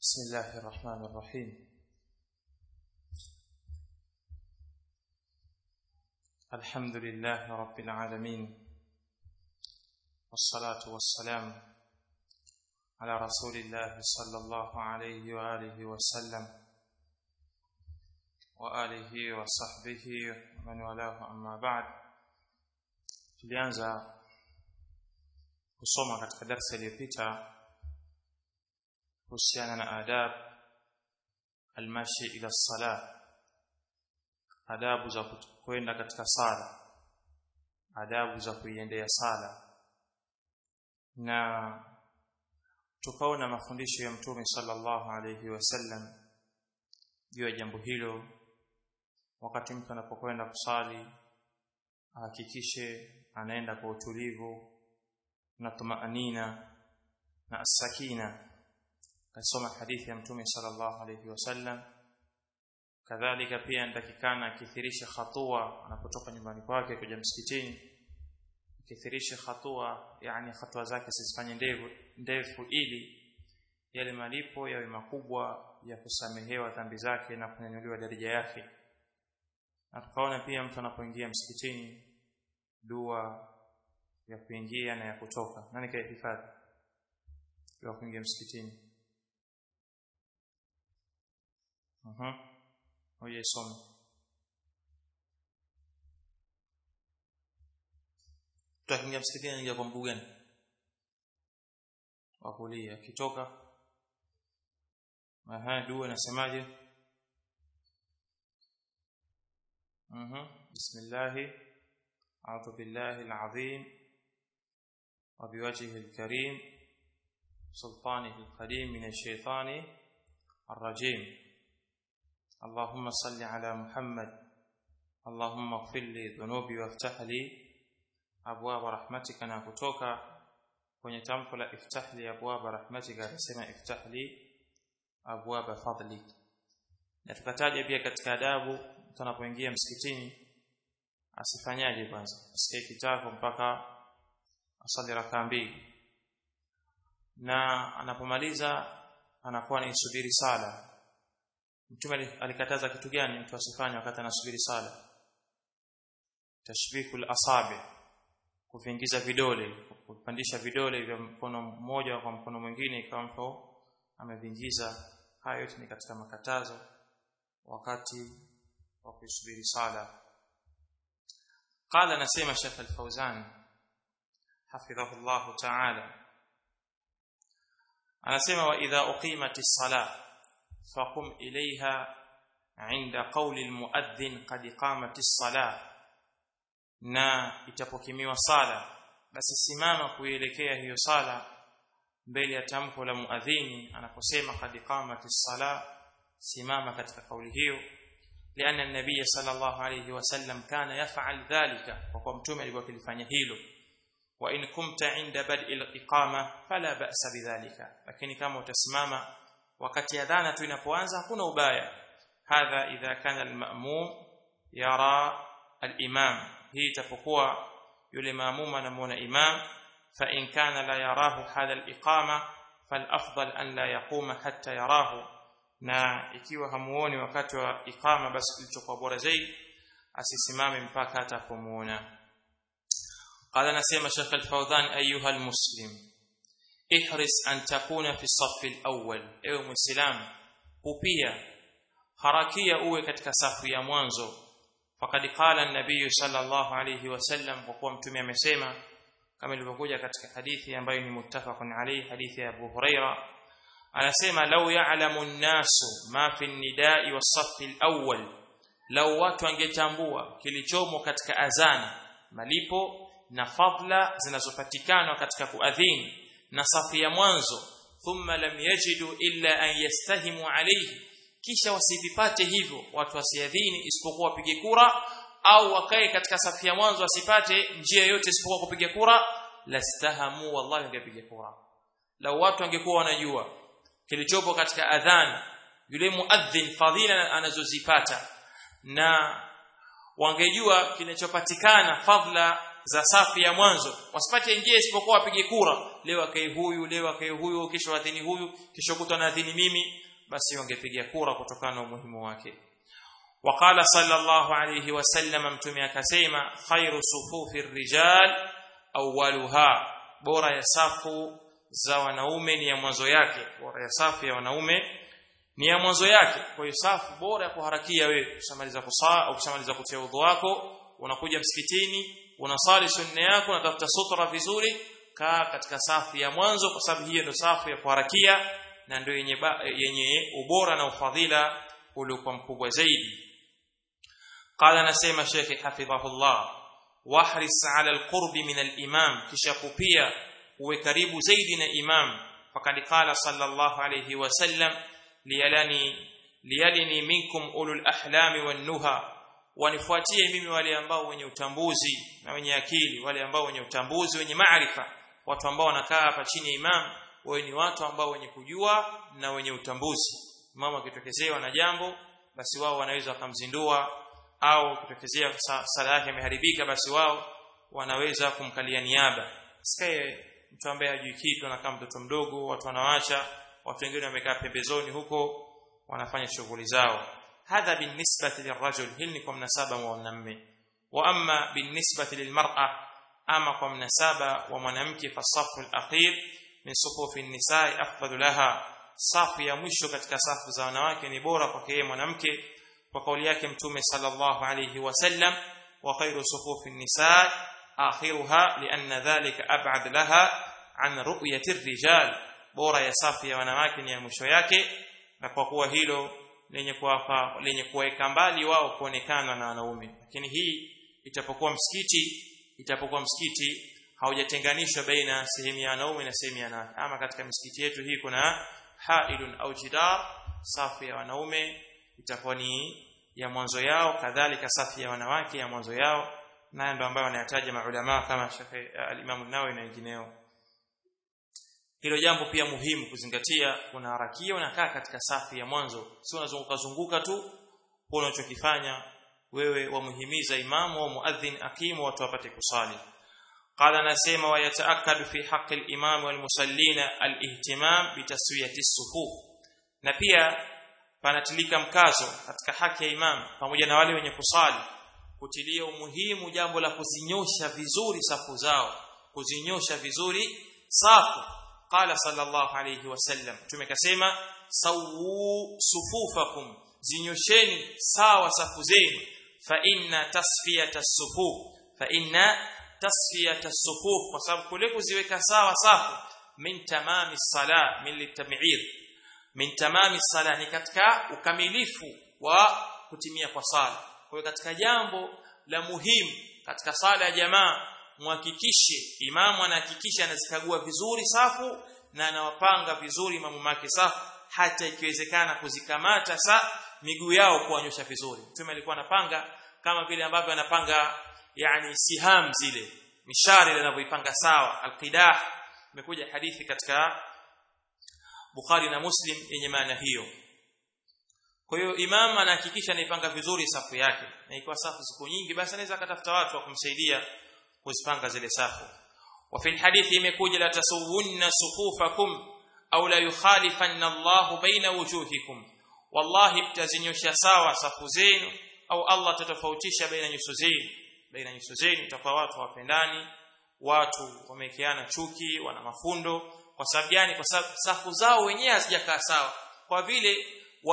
بسم الله الرحمن الرحيم الحمد لله رب العالمين والصلاة والسلام على رسول الله صلى الله عليه وآله وسلم وآله وصحبه ومن والاه أما بعد tulianza kusoma katika darasa iliyopita kuhusiana na adab almashi ila sala adabu za kwenda katika sala adabu za kuiendea sala na tukaona mafundisho ya mtume sallallahu alayhi wasallam juu ya jambo hilo wakati mtu anapokwenda kusali ahakikishe anaenda kwa utulivu na tumaanina na asakina kasoma hadithi ya mtume sallallahu alayhi wasallam kadhalika pia anatakikana akithirishe hatua anapotoka nyumbani kwake kuja msikitini akithirishe hatua yani hatua zake zisifanye ndefu ndefu ili yale malipo yawe makubwa ya kusamehewa dhambi zake na kunyanyuliwa daraja yake na tukaona pia mtu anapoingia msikitini dua ya kuingia na ya kutoka nani kaihifadhi ya kuingia msikitini Mhm. Oye some. Tutakingia msikitini anaingia kwa mguu gani? Wa kulia. Akitoka Aha, dua nasemaje? Mhm. Bismillah. A'udhu billahi al-'azim wa biwajhihi al-karim sultanihi al-qadim min ash-shaytani ar-rajim. اللهم صل على محمد اللهم اغفر لي ذنوبي وافتح لي ابواب رحمتك na kutoka kwenye tamko la iftah li abwab rahmatika akasema iftah li abwab fadlik na tukataja pia katika adabu tunapoingia msikitini asifanyaje kwanza asikae kitako mpaka asali rakaa mbili na anapomaliza anakuwa anaisubiri sala Mtume alikataza kitu gani mtu asifanye wakati anasubiri sala? Tashbikul asabi, kuvingiza vidole, kupandisha vidole vya mkono mmoja kwa mkono mwingine kama mtu amevingiza. Hayo yote ni katika makatazo wakati wa kusubiri sala. Qala nasema Sheikh Al-Fauzan hafidhahu Allah Ta'ala anasema wa idha uqimatis salah فقم إليها عند قول المؤذن قد قامت الصلاة na itapokimiwa sala basi simama kuelekea hiyo sala mbele ya tamko la muadhini anaposema qad qamati sala simama katika kauli hiyo lianna an-nabiy sallallahu alayhi wasallam kana yaf'al dhalika kwa kuwa mtume alikuwa akilifanya hilo wa in kumta inda bad'i al-iqama fala ba'sa bidhalika lakini kama utasimama wakati adhana tu inapoanza hakuna ubaya hadha idha kana almamum yara alimam hii itapokuwa yule maamum anamuona imam fa in kana la yarahu hala aliqama falafdal an la yaquma hatta yarahu na ikiwa hamuoni wakati wa iqama basi kilichokuwa bora zaidi asisimame mpaka atakapomuona قال نسيم شيخ الفوزان ايها المسلم ihris an takuna fi safi al-awwal ewe muislam upia harakia uwe katika safu ya mwanzo faqad qala an-nabiy sallallahu alayhi wasallam kwa kuwa mtume amesema kama ilivyokuja katika hadithi ambayo ni muttafaqun alayhi hadithi ya Abu Huraira anasema law ya'lamu an-nasu ma fi an-nida'i was-safi al-awwal law watu wangetambua kilichomo katika azana malipo na fadla zinazopatikana katika kuadhini na safu ya mwanzo thumma lam yajidu illa an yastahimu alayhi kisha wasivipate hivyo watu wasiadhini isipokuwa wapige kura au wakae katika safu ya mwanzo wasipate njia yote isipokuwa kupiga kura lastahamu wallahi wangepiga kura lau watu wangekuwa wanajua kilichopo katika adhan yule muadhin fadhila anazozipata na wangejua kinachopatikana fadla za safu ya mwanzo wasipate njia isipokuwa wapige kura leo akae huyu leo akae huyu kesho adhini huyu kesho kutwa na adhini mimi basi wangepiga kura kutokana na umuhimu wake وقال صلى الله عليه وسلم mtume akasema khairu sufufi rijal awwaluha bora ya safu za wanaume ni ya mwanzo yake bora ya safu ya wanaume ni ya mwanzo yake kwa hiyo safu bora ya kuharakia wewe kushamaliza kusaa au kushamaliza kutia udhu wako unakuja msikitini unasali sunna yako unatafuta sutra vizuri kaa katika safu ya mwanzo kwa sababu hiyo ndio safu ya kuharakia na ndio yenye yenye ubora na ufadhila uliokuwa mkubwa zaidi قال نسيم الشيخ حفظه الله واحرص على القرب من الإمام كشكوبيا وكريب زيدنا إمام فقد قال صلى الله عليه وسلم ليلني ليلني منكم أولو الأحلام والنهى wanifuatie mimi wale ambao wenye utambuzi na wenye akili wale ambao wenye utambuzi wenye maarifa watu ambao wanakaa hapa chini ya imam wao ni watu ambao wenye kujua na wenye utambuzi mama akitokezewa na jambo basi wao wanaweza wakamzindua au kutokezea sala yake imeharibika basi wao wanaweza kumkalia niaba sikae mtu ambaye hajui kitu anakaa mtoto mdogo watu wanawaacha watu wengine wamekaa pembezoni huko wanafanya shughuli zao hadha binisbati lirajul hili ni kwa mnasaba wa mwanamume wa amma binisbati lilmar'a ama kwa mnasaba wa mwanamke fasafu alakhir min sufufi nisai afdalu laha safu ya mwisho katika safu za wanawake ni bora kwake yeye mwanamke kwa kauli yake mtume sallallahu alayhi wasallam wa khairu sufufi an-nisaa akhiruha lianna dhalika ab'ad laha an ru'yati ar-rijal bora ya safu ya wanawake ni ya mwisho yake na kwa kuwa hilo lenye kuwapa lenye kuweka mbali wao kuonekana na wanaume lakini hii itapokuwa msikiti itapokuwa msikiti haujatenganishwa baina sehemu ya wanaume na sehemu ya wanawake ama katika misikiti yetu hii kuna hailun au jidar safu ya wanaume itakuwa ni ya mwanzo yao kadhalika safu ya wanawake ya mwanzo yao nayo ndio ambayo wanayataja maulama kama Sheikh al-Imam an-Nawawi na wengineo hilo jambo pia muhimu kuzingatia unaharakia unakaa katika safu ya mwanzo sio unazunguka zunguka tu unachokifanya wewe wamuhimiza imamu au muadhin akimu watu wapate kusali قال نسيما ويتأكد في حق الإمام والمصلين الاهتمام بتسوية الصفوف na pia panatilika mkazo katika haki ya imam pamoja na wale wenye kusali kutilia umuhimu jambo la kuzinyosha vizuri safu zao kuzinyosha vizuri safu qala sallallahu alayhi wasallam tumekasema sawu sufufakum zinyosheni sawa safu zenu fa inna tasfiyata sufuf fa inna tasfiyata sufuf kwa sababu kule kuziweka sawa safu min tamami sala min litam'ir min tamami sala ni katika ukamilifu wa kutimia kwa sala kwa hiyo katika jambo la muhimu katika sala ya jamaa muhakikishe imamu anahakikisha anazikagua vizuri safu na anawapanga vizuri imamu make safu hata ikiwezekana kuzikamata sa miguu yao kuwanyosha vizuri mtume alikuwa anapanga kama vile ambavyo anapanga yani siham zile mishari anavyoipanga sawa alqidah imekuja hadithi katika Bukhari na Muslim yenye maana hiyo kwa hiyo imam anahakikisha anaipanga vizuri safu yake na ikiwa safu ziko nyingi basi anaweza akatafuta watu wa kumsaidia kuzipanga zile safu وفي الحديث imekuja la tasawunna sufufakum au la yukhalifanna Allah baina wujuhikum wallahi mtazinyosha sawa safu zenu au Allah tatofautisha baina nyuso zenu baina nyuso zenu itakuwa watu wapendani watu wamekeana chuki wana mafundo kwa sababu gani kwa sababu safu zao wenyewe hazijakaa sawa kwa vile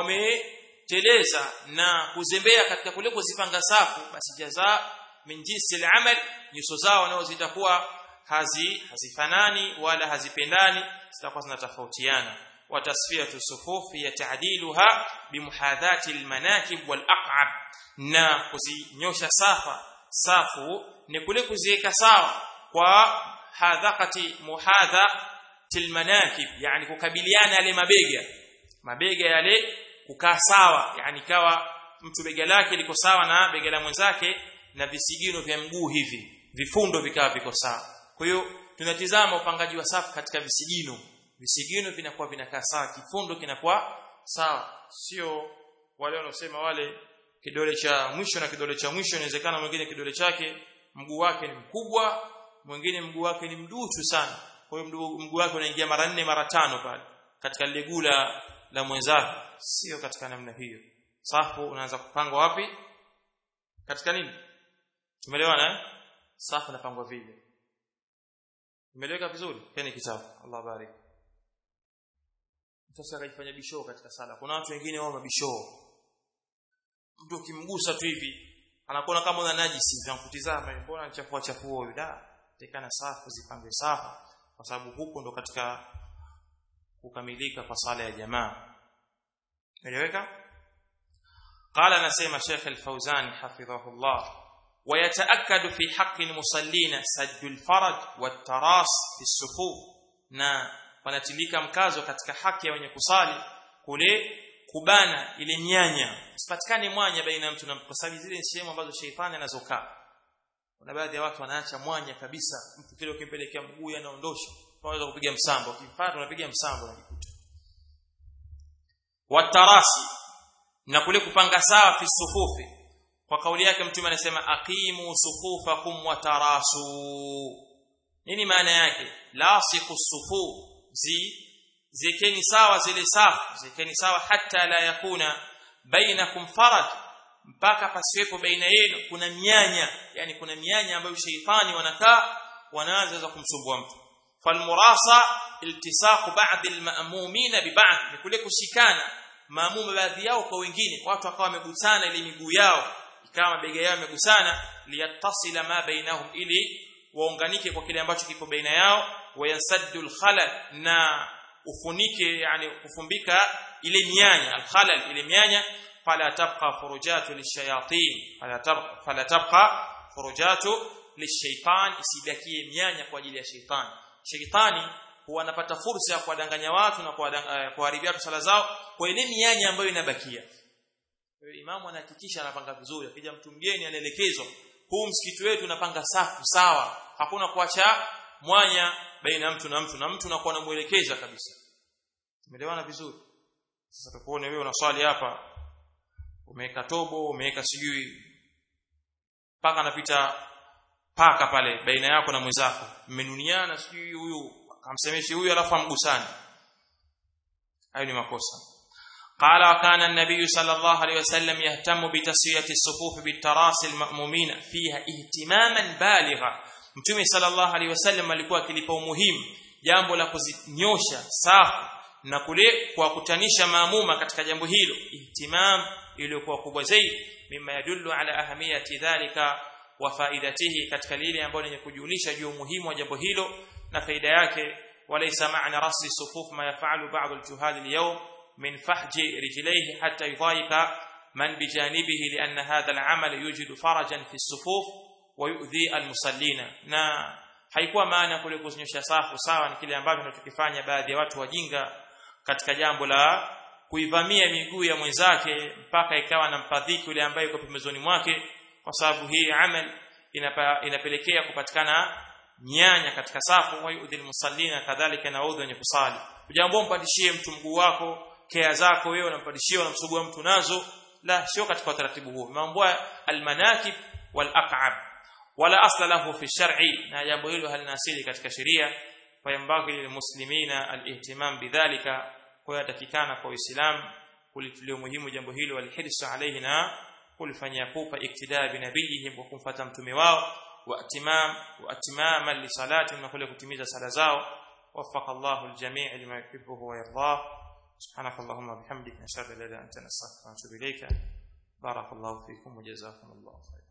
wameteleza na kuzembea katika kule kuzipanga safu basi jaza min jinsi al-amal nyuso zao nao zitakuwa hazi hazifanani wala hazipendani zitakuwa zinatofautiana wa tasfiyatu sufufi ya ta'diluha bimuhadhati almanakib walaq'ab na kuzinyosha safa safu ni kule kuziweka sawa kwa hadhaqati muhadha tilmanakib yani kukabiliana yale mabega mabega yale kukaa sawa yani kawa mtu bega lake liko sawa na bega la mwenzake na visigino vya mguu hivi vifundo vikawa viko sawa kwa hiyo tunatizama upangaji wa safu katika visigino visigino vinakuwa vinakaa sawa kifundo kinakuwa sawa sio wale wanaosema wale kidole cha mwisho na kidole cha mwisho inawezekana mwingine kidole chake mguu wake ni mkubwa mwingine mguu wake ni mduchu sana kwa hiyo mguu wake unaingia mara nne mara tano pale katika lile guu la, la mwenzake sio katika namna hiyo safu unaanza kupangwa wapi katika nini tumeelewana eh safu inapangwa vile Imeleweka vizuri? Keni kitabu. Allah barik. Sasa akajifanya bishoo katika sala. Kuna watu wengine wao mabishoo. Mtu ukimgusa tu hivi anakuona kama una najisi, unakutizama, mbona anachafua chafua huyu? Da, tekana safu zipangwe safu kwa sababu huko ndo katika kukamilika kwa sala ya jamaa. Imeleweka? قال anasema Sheikh Al-Fauzan hafidhahullah ويتأكد في حق المصلين سد الفرج والتراص في الصفوف na panatilika mkazo katika haki ya wenye kusali kule kubana ile nyanya sipatikane mwanya baina ya mtu na mtu kwa sababu zile sehemu ambazo sheitani anazokaa kuna baadhi ya watu wanaacha mwanya kabisa mtu kile ukimpelekea mguu anaondosha unaweza kupiga msambo ukifata unapiga msambo unajikuta watarasi na kule kupanga sawa fi sufufi kwa kauli yake mtume anasema aqimu sufufakum wa tarasu nini maana yake lasiqu sufu zi zikeni sawa zile safu zikeni sawa hata la yakuna bainakum faraj mpaka pasiwepo baina yenu kuna mianya yani kuna mianya ambayo sheitani wanakaa wanaanza kumsumbua mtu falmurasa iltisaqu ba'd alma'mumina bi ba'd ni kule kushikana maamuma baadhi yao kwa wengine watu wakawa wamegusana ile miguu yao ikawa mabega yao yamegusana liyatasila ma bainahum ili waunganike kwa kile ambacho kipo baina yao wayansaddu alkhalal na ufunike yani kufumbika ile mianya alkhalal ile mianya fala tabqa furujatu lishayatin fala tabqa fala tabqa furujatu lishaitan isibakie mianya kwa ajili ya shaitani shaitani huwa anapata fursa ya kuwadanganya watu na kuharibia watu sala zao kwa ile mianya ambayo inabakia imamu anahakikisha anapanga vizuri akija mtu mgeni anaelekezwa huu msikiti wetu unapanga safu sawa hakuna kuacha mwanya baina ya mtu na mtu na mtu unakuwa unamuelekeza kabisa umeelewana vizuri sasa tukuone wewe unaswali hapa umeweka tobo umeweka sijui paka anapita paka pale baina yako na mwenzako mmenuniana sijui huyu akamsemeshi huyu alafu amgusani hayo ni makosa قال وكان النبي صلى الله عليه وسلم يهتم بتسويه الصفوف بالتراصي المأمومين فيها اهتماما بالغا mtume sallallahu alaihi wasallam alikuwa akilipa umuhimu jambo la kuzinyosha safu na kule kuwakutanisha maamuma katika jambo hilo ihtimam iliyokuwa kubwa zaidi mimma yadullu ala ahamiyati dhalika wa faidatihi katika lile ambalo lenye kujulisha juu umuhimu wa jambo hilo na faida yake walaysa ma'na rasi sufuf ma yafalu ba'd al-juhal al-yawm من فحج رجليه حتى يضايق من بجانبه لأن هذا العمل يوجد فرجا في الصفوف ويؤذي المصلين na haikuwa maana kule kuzinyosha safu sawa ni kile ambacho tunachokifanya baadhi ya watu wajinga katika jambo la kuivamia miguu ya mwenzake mpaka ikawa na mpadhiki yule ambaye yuko pembezoni mwake kwa sababu hii amal inapa, inapelekea kupatikana nyanya katika safu wa yudhil musallina kadhalika na udhu wenye kusali ujambo mpandishie mtu mguu wako kea zako wewe unampadishia unamsugua mtu nazo la sio katika utaratibu huo mambo almanakib walaqab wala asla lahu fi shar'i na jambo hilo halina asili katika sheria fayambaghi lilmuslimina alihtimam bidhalika kwa yatakikana kwa uislamu kulitilia muhimu jambo hilo walhirsu alayhi na kulifanyia pupa iktidaa binabiyihim wa kumfuata mtume wao wa atimam wa atimaman li salati na kule kutimiza sala zao وفق الله الجميع لما يحبه ويرضاه سبحانك اللهم وبحمدك نشهد ان لا اله الا انت نستغفرك ونتوب اليك بارك الله فيكم وجزاكم الله خيرا